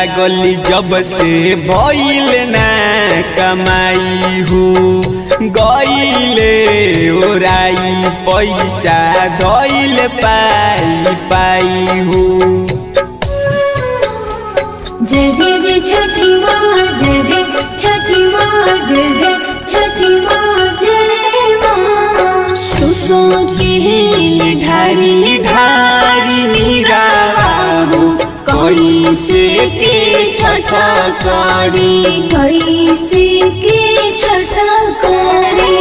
लागल जब से भइल ना कमाई हो गईले ओराई पैसा गईल पाई पाई हो जय जय जय छठी माँ जय जय छठी माँ जय जय छठी माँ जय माँ सुसो के ढारी ढारी निराहो कैसे के छठा करी कैसे के छठा करी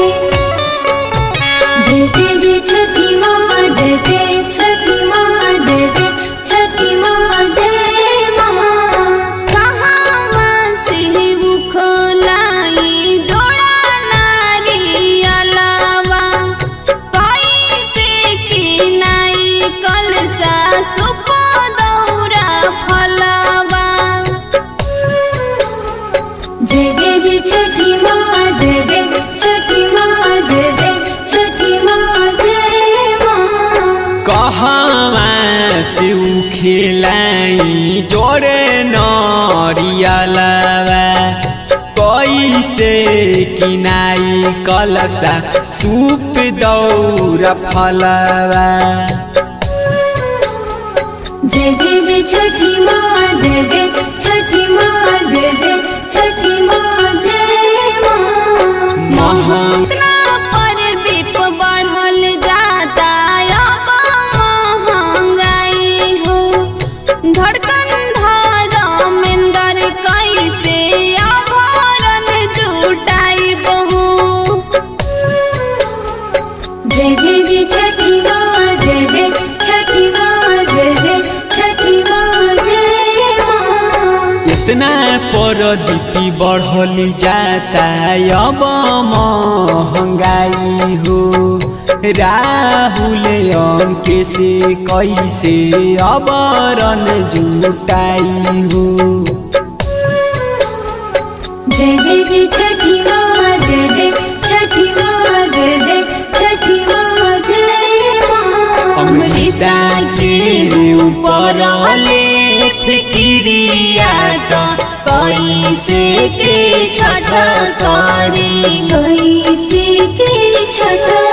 जय जय जय छठी माँ जय जय छठी माँ जय जय छठी माँ जय माँ कहाँ से उखलाई जोड़ा नारी अलावा कैसे की नाई कलसा सुप दौरा फलावा जय जय जय छठी माँ जय जय छठी माँ जय जय छठी माँ जय माँ कहवा से खेलाई जोड़े नरियलवा कैसे किनाई कलसा सूप दौर फलवा जय जय जय छठी माँ जय जय छठी माँ जय जय छठी माँ जय माँ महंगा पर दीप बढ़ल जाता अब महंगाई हो धड़कन धर्मेंद्र कैसे आभरण जुटाई बहू जय जय जय छठी माँ जय जय छठी माँ जय जय छठी माँ जय माँ इतना पर दीपी बढ़ल जाता अब महंगाई हो राहुल अंके से कैसे अब रन जुटाई हो जय जय जय छठी माँ जय जय छठी माँ जय जय छठी माँ जय माँ अमृता के ऊपर ले फिक्रिया तो कैसे के छठ करी कैसे के छठ